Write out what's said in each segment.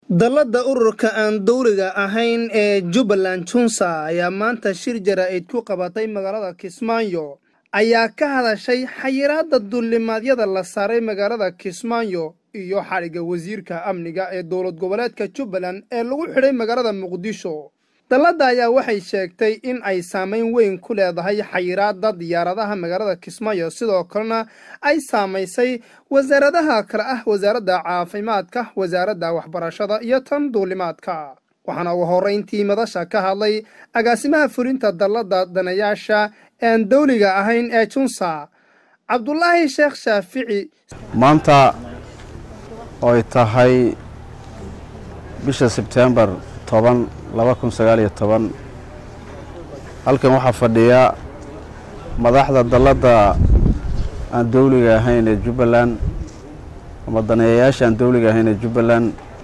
dallada ururka aan dowliga ahayn ee jubbaland junsa ayaa maanta shir jaraa'id ku qabatay magaalada kismaayo ayaa ka hadashay xayiraadda duulimaadyada la saaray magaalada kismaayo iyo xadhigga wasiirka amniga ee dowlad goboleedka jubbaland ee lagu xidhay magaalada muqdisho dalladda ayaa waxay sheegtay in ay saamayn weyn ku leedahay xayiraadda diyaaradaha magaalada kismaayo sidoo kalena ay saamaysay wasaaradaha kale ah wasaaradda caafimaadka wasaaradda waxbarashada iyo tan duulimaadka waxaana ugu horrayntii madasha ka hadlay agaasimaha fulinta dalladda danayaasha ean dowliga ahayn ee junsa cabdulaahi sheekh shaafici maanta ooy tahay bisha sebtembar toban laba kun sagaaliyo toban halkan waxaa fadhiya madaxda dalladda aan dowliga ahayn ee jubbaland ama daneeyayaasha aan dowliga ahayn ee jubbaland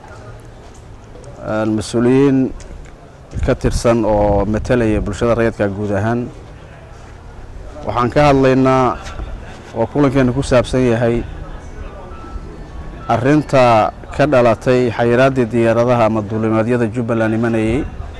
mas-uuliyiin ka tirsan oo matalaya bulshada rayadka guud ahaan waxaan ka hadlaynaa oo kulankeenu ku saabsan yahay arrinta ka dhalatay xayiraaddii diyaaradaha ama duulimaadyada jubbaland imanayey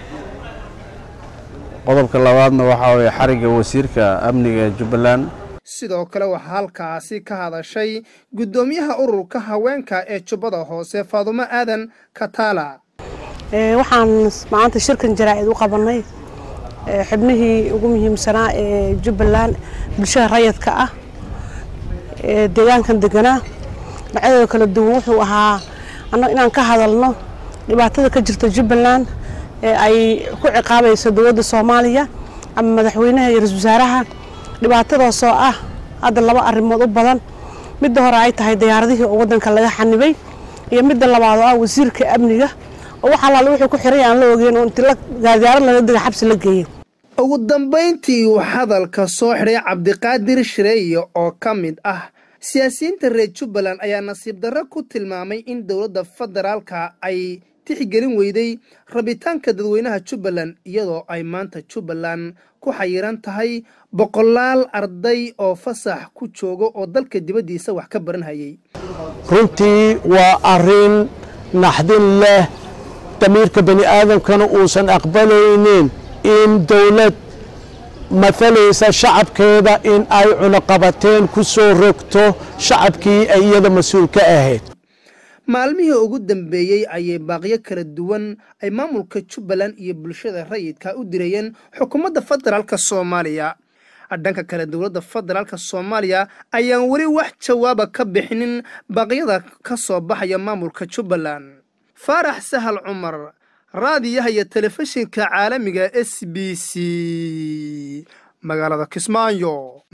qodobka labaadna waxaa weeye xarigga wasiirka amniga ee jubbaland sidoo kale waxaa halkaasi ka hadashay guddoomiyaha ururka haweenka ee jubbada hoose faadumo aadan kataala waxaan maanta shirkan jaraa'id u qabannay xibnihii ugu muhiimsanaa ee jubbaland bulshada rayadka ah ee deegaankan deganaa dhinacyadooda kala duwan wuxuu ahaa inaan ka hadalno dhibaatada ka jirta jubbaland ee ay ku ciqaabayso dowladda soomaaliya ama madaxweynaha iyo ra-isul wasaaraha dhibaatadaasoo ah hadda laba arrimood u badan midda hore ay tahay diyaaradihii oo waddanka laga xanibay iyo midda labaad oo ah wasiirka amniga oo wax allaale wuxuu ku xiray aan la ogeyn oo inti diyaarad laga diga xabsi la geeyey ugu dambayntii uu hadalka soo xidhay cabdiqaadir shireeye oo ka mid ah siyaasiyiinta reer jubbaland ayaa nasiib darro ku tilmaamay in dowladda federaalka ay tixgelin weyday rabitaanka dadweynaha jubbaland iyadoo ay maanta jubbaland ku xayiran tahay boqolaal arday oo fasax ku jooga oo dalka dibaddiisa wax ka baranhayay runtii waa arrin naxdin leh damiirka bani aadamkana uusan aqbalaynin in dowlad maalaysa shacabkeeda in ay cunuqabateen ku soo rogto shacabkii ay iyada mas-uul ka ahayd maalmihii ugu dambeeyey ayay baaqyo kala duwan ay maamulka jubbaland iyo bulshada rayidka u dirayeen xukuumadda federaalka soomaaliya dhanka kale dowladda federaalka soomaaliya ayaan weli wax jawaaba ka bixinin baaqyada ka soo baxaya maamulka jubbaland faarax sahal cumar raadiyaha iyo telefishinka caalamiga s b c magaalada kismaayo